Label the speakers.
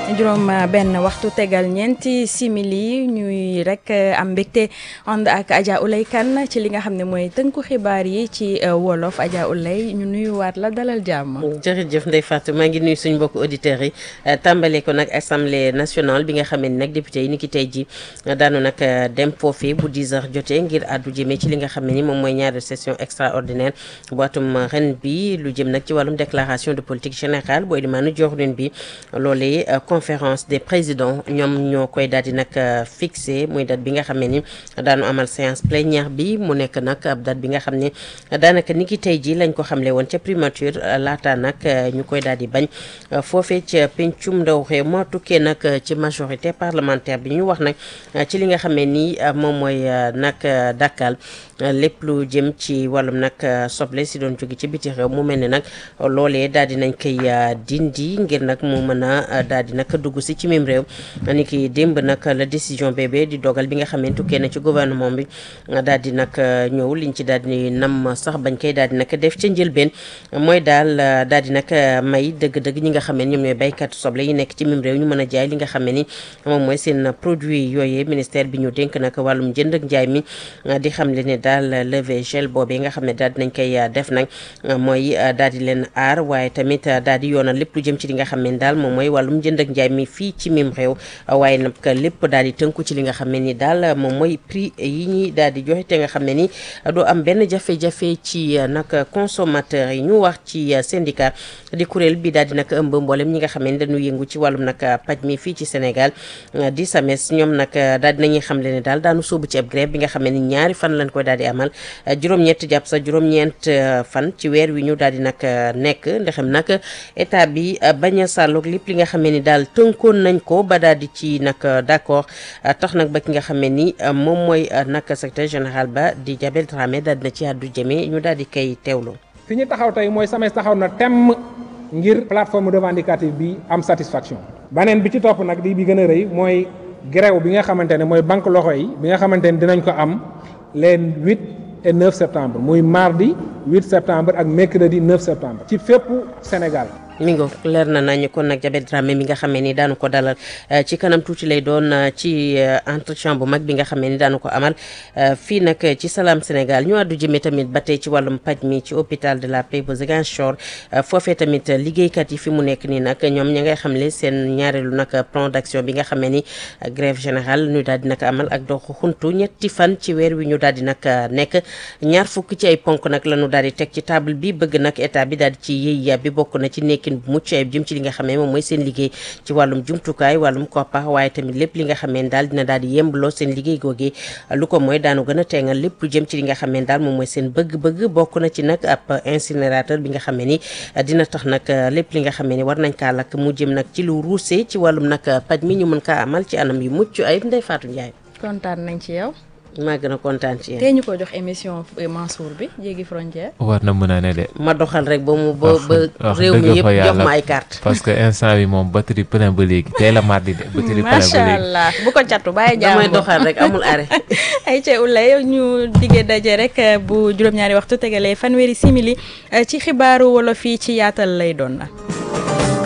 Speaker 1: juróom benn waxtu tegal ñeenti simili ñuy rek am mbégte ànd ak Adja Oulay Kane ci li nga xam ne mooy tënku xibaar yi ci wolof Adja Oulay ñu nuyuwaat la dalal jàmm.
Speaker 2: jërëjëf Ndeye Fatou maa ngi nuyu suñu mbokku auditeurs yi tàmbale ko nag assemblée nationale bi nga xam ne nag député yi ni ki tey ji daanu nag dem foofee bu 10 heures jotee ngir àddu jëmee ci li nga xam ne ni moom mooy ñaari session extraordinaire bu atum ren bi lu jëm nag ci wàllum déclaration de politique générale bu Elimane Diorine bi loolee conférence des présidents ñoom ñoo koy daal di nag fixé muy date bi nga xam ne ni daanu amal séance plénière bi mu nekk nag ab date bi nga xam ne daanaka ni ki tey ji lañ ko xamle woon ca primature laata nag ñu koy daal di bañ foofee ca pencum ndaw réew moo tukkee nag ci majorité parlementaire bi ñu wax nag ci li nga xam ne ni moom mooy nag dakkal lépp lu jëm ci wàllum nag soble si doon jóge ci biti réew mu mel ne nag loolee daal di nañ koy dindi ngir nag mu mën a daal di nag dugg si ci mim réew ni ki démb nag la décision bébé di dogal bi nga xam ne tukkee na ci gouvernement bi daal di nag ñëw liñ ci daal di nam sax bañ koy daal di nag def ca njëlbeen mooy daal daal di nag may dëgg-dëgg ñi nga xam ne ñoom ñooy baykat soble yi nekk ci mim réew ñu mën a jaay li nga xam ne ni moom mooy seen produit yooyee ministère bi ñu dénk nag wàllum jënd ak njaay mi di xam le ne daal levé gel boobee nga xam ne daal dinañ koy def nag mooy daal di leen aar waaye tamit daal di yoonal lépp lu jëm ci li nga xam ne daal moom mooy wàllum jënd ak njaay mi fii ci mim réew waaye nag lépp daal di tënku ci li nga xam ne ni daal moom mooy prix yi ñuy daal di joxe te nga xam ne ni doo am benn jafe-jafe ci nag consommateur yi ñu wax ci syndicat di kuréel bi daal di nag ëmb mboolem ñi nga xam ne dañu yëngu ci wàllum nag paj mi fii ci Sénégal di SAMES ñoom nag daal di nañuy xam le ne daal daanu sóobu ci ab grève bi nga xam ne ni ñaari fan lañ koy daal di amal juróom-ñett jàpp sa juróom-ñeent fan ci weer wi ñu daal di nag nekk ndexem nag état bi bañ a sàlloog lépp li nga xam ne ni daal tënkoon nañ ko ba daal di ci nag d'accord tax nag ba ki nga xam ne ni moom mooy nag secrétaire général ba di Jabel Dramé daal dina ci àddu jëmee ñu daal di koy teewlu.
Speaker 3: fi ñu taxaw tey mooy SAMES taxaw na temm ngir plateforme revendicative bi am satisfaction. baneen bi ci topp nag di bi gën a rëy mooy grève bi nga xamante ne mooy banque loxo yi bi nga xamante ne dinañ ko am les huit et neuf septembre muy mardi huit septembre ak mercredi neuf septembre. ci fépp Sénégal.
Speaker 2: mi ngo leer na nañu kon nag Jabel Dramé mi nga xamee ni daanu ko dalal ci kanam tuuti lay doon ci entretien bu mag bi nga xamee ni daanu ko amal fii nag ci Salam Sénégal ñu àddu jëmee tamit ba tey ci wàllum paj mi ci hôpital de la Paix bu Ziguinchor foofee tamit liggéeykat yi fi mu nekk nii nag ñoom ña ngay xamle seen ñaareelu nag plan d'action bi nga xamee ni grève générale ñu daal di nag amal ak doxu xuntu ñetti fan ci weer wi ñu daal di nag nekk ñaar fukk ci ay ponk nag la ñu daal di teg ci table bi bëgg nag état bi daal di ci yëy yàbbi bokk na ci nekk bu mucc ayib jëm ci li nga xam ne moom mooy seen liggéey ci wàllum jumtukaay wàllum koppar waaye tamit lépp li nga xam ne daal dina daal di yembloo seen liggéey googee lu ko mooy daanu gën a teengal lépp lu jëm ci li nga xam ne daal moom mooy seen bëgg-bëgg bokk na ci nag ab incinérateur bi nga xam ne ni dina tax nag lépp li nga xam ne ni war nañ kaa lakk mu jëm nag ci lu ruusee ci wàllum nag paj mi ñu mën kaa amal ci anam yu mucc ayib Ndeye Fatou Ndiaye.
Speaker 1: kontaan nañ ci yow.
Speaker 2: maa gën a kontaan ci yéen.
Speaker 1: tey ñu ko jox émission Mansour bi jéggi frontière.
Speaker 4: war na mën a ne de.
Speaker 2: ma doxal rek ba mu ba ba
Speaker 4: wax
Speaker 2: réew mi
Speaker 4: dëgg
Speaker 2: yëpp
Speaker 4: fa
Speaker 2: jox
Speaker 4: yàlla.
Speaker 2: ma ay carte
Speaker 4: parce que instant bi moom batterie plein ba léegi tey la mardi de batterie plein ba
Speaker 1: macha
Speaker 4: léegi.
Speaker 1: allah bu ko catu bàyyi jàmm
Speaker 2: damay doxal rek amul arrêt.
Speaker 1: ay ca ulay ñu diggee daje rek bu juróom-ñaari waxtu tegalee fanweeri simili ci xibaaru wolof yi ci yaatal lay doon na